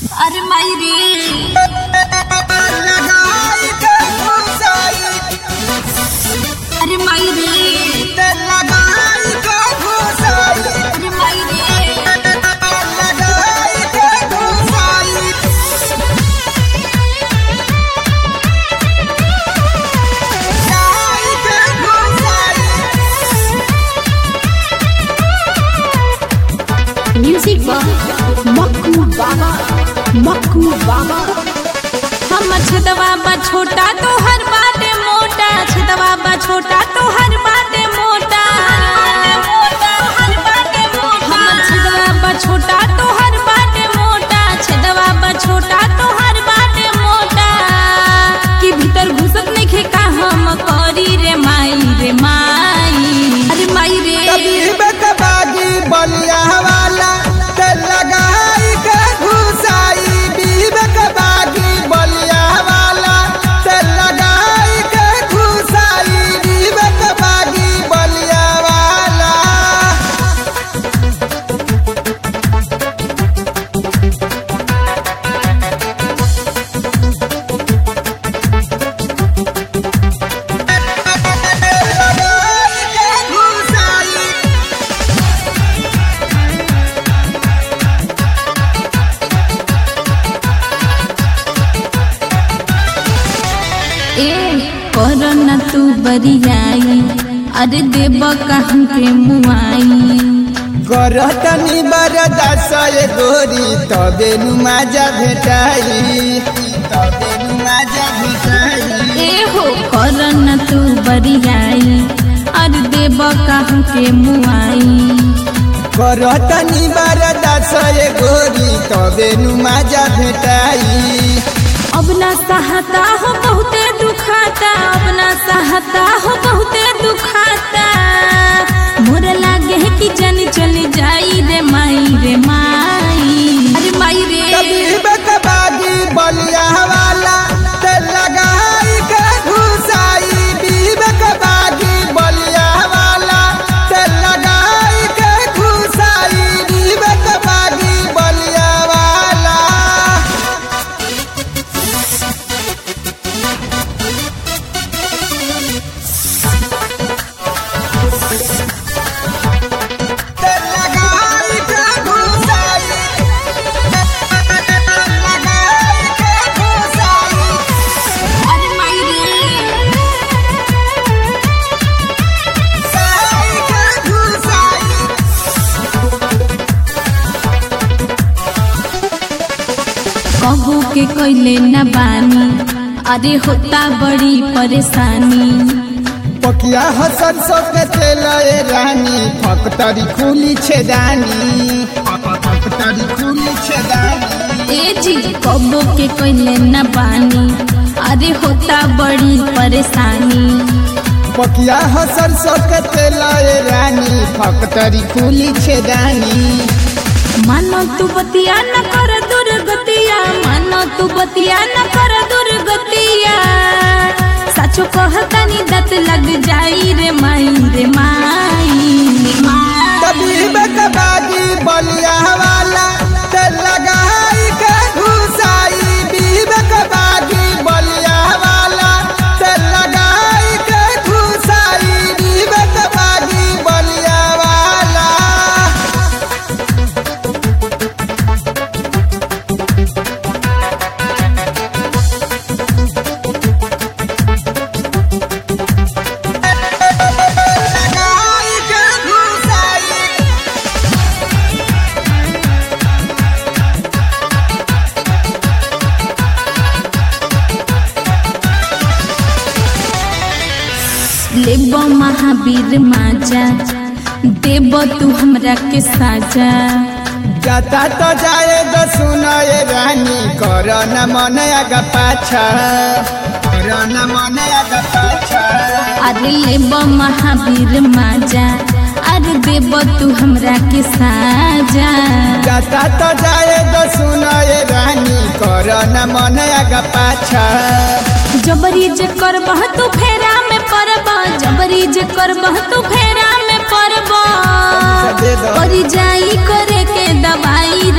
अरे माई रे लगाई के घुसाई अरे माई रे ते लगाई के घुसाई अरे माई रे लगाई के घुसाई लगाई के घुसाई म्यूजिक बा मक्कू बाबा मक्कू बाबा हम छदवा बा छोटा तो हर बाटे मोटा छदवा बा छोटा तो हर बाटे मोटा हम छदवा बा छोटा तो हर बाटे मोटा छदवा बा छोटा तो हर बाटे मोटा कि भीतर घुसत नहीं का हम करी रे माई रे माई अरे माई रे तबीब के बागी बलिया वाला ते लगाई के घुसाई बीब के बागी बलिया वाला ते लगाई के घुसाई बीब के बागी बलिया वाला लगाई के घुसाई ए कर न तू बरियाई अरे देव कहूँ के मुआई करतनी बरदास ये गोरी तबे नु माजा भेटाई तबे नु माजा भेटाई ए हो कर न तू बरियाई अरे देव कहूँ के मुआई करतनी बरदास ये गोरी तबे नु माजा भेटाई अब ना सहता हो बहुते दुखाता अब ना सहता हो बहुते दुखाता मोर लागे है कि जन चली जाई रे माई रे माई अरे माई रे तबीब के बागी बलिया वाला ते लगाई के घुसाई बीब के बागी बलिया वाला ते लगाई के घुसाई बीब के बागी बलिया वाला ते लगाई के घुसाई लगाई के घुसाई अरे माई रे लगाई के घुसाई कबू के कोइले न बानी अरे होता बड़ी परेशानी पकिया हसन के तेल ए रानी फकतरी खुली छेदानी फकतरी खुली छेदानी ए जी कबू के कोइले न बानी अरे होता बड़ी परेशानी पकिया हसन के तेल ए रानी फकतरी खुली छेदानी मानो तू बतिया न कर दुर्गतिया मानो तू बतिया न कर दुर्गतिया सचो कहतनी दत लग जाई रे माई रे माई रे माई तबीब के बागी बलिया वाला ते लगाई के घुसाई बीब के बागी बलिया वाला ते लगाई के घुसाई बीब के बागी बलिया वाला लगाई के घुसाई लेब महावीर माजा देब तू हमरा के साजा जाता तो जाए तो सुनाए रानी कर न मन आगा पाछा कर न मन आगा पाछा अरे लेब महावीर माजा अरे देब तू हमरा के साजा जाता तो जाए तो सुनाए रानी कर न मन आगा पाछा जबरी जे करबह तू फेरा में पड़ब जबरी जे करबह तू फेरा में पड़ब दे दो। परी जाई करे के दवाई